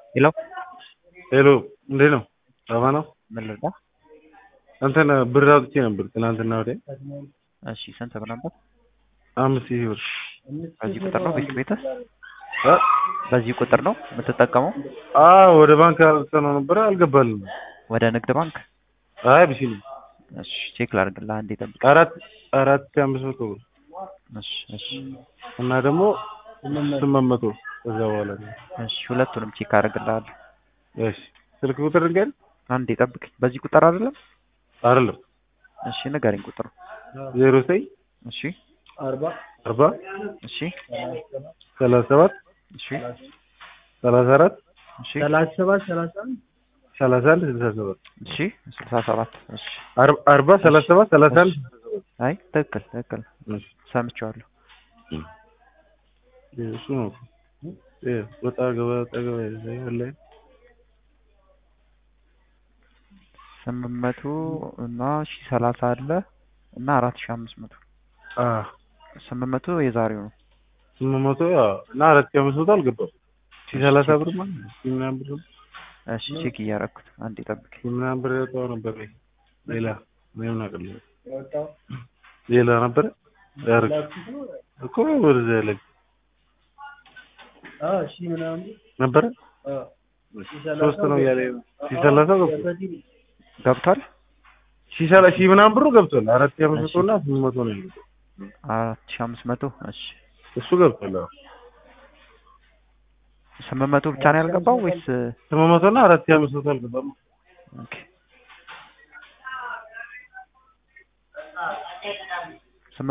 ሄሎ ሄሎ እንዴት ነው? ሰባ ነው። ምን ልርዳ? እንትን ብር አውጥቼ ነበር ትናንትና ወዲያ እሺ ስንት ብር ነበር? አምስት ሺህ ብር በዚህ ቁጥር ነው ቤት ቤትህ? እ? በዚህ ቁጥር ነው የምትጠቀመው? አዎ ወደ ባንክ አውጥተነው ነበረ አልገባልንም። ወደ ንግድ ባንክ? አይ ብሲል እሺ ቼክ ላድርግልህ አንዴ ጠብቅ። አራት አራት ሺህ አምስት መቶ ብር እሺ እሺ እና ደግሞ ስምንት መቶ ከዛ በኋላ ነው። እሺ ሁለቱንም ቼክ አደርግልሃለሁ። እሺ ስልክ ቁጥር ንገር አንዴ ጠብቅ። በዚህ ቁጥር አይደለም? አይደለም እሺ ንገረኝ ቁጥሩ። ዜሮ ዘጠኝ እሺ አርባ እሺ ሰላሳ ሰባት እሺ ሰላሳ አራት እሺ ሰላሳ ሰባት ሰላሳ አንድ ሰላሳ አንድ ስልሳ ሰባት እሺ ስልሳ ሰባት እሺ አር- አርባ ሰላሳ ሰባት ሰላሳ አንድ አይ ትክክል ትክክል እሺ ሰምቼዋለሁ። እሱ ነው እ ወጣ ገባ ወጣ ገባ ያለ ስምንት መቶ እና ሺ ሰላሳ አለ እና አራት ሺ አምስት መቶ አ ስምንት መቶ የዛሬው ነው። ስምንት መቶ ያው እና አራት ሺህ አምስት መቶ አልገባም ሺህ ሰላሳ ብር ማለት ነው ሺህ ምናምን ብር እሺ ቼክ እያደረኩት አንዴ ጠብቅ። ሺህ ምናምን ብር ያወጣው ነበር ወይ ሌላ ምንም አውቅልኝ ሌላ ነበረ ያርግ እኮ ወደዛ ያለ ነበረ ሶስት ነው እያለ ሺህ ሰላሳ ገብቷል ገብቷል? ሺህ ሰላ ሺህ ምናምን ብሩ ገብቷል አራት ሺህ አምስት መቶ እና ስምንት መቶ ነው ያለው አራት ሺ አምስት መቶ እሺ እሱ ገብቷል አዎ ስምንት መቶ ብቻ ነው ያልገባው ወይስ ስምንት መቶ እና አራት ሺህ አምስት መቶ አልገባም ኦኬ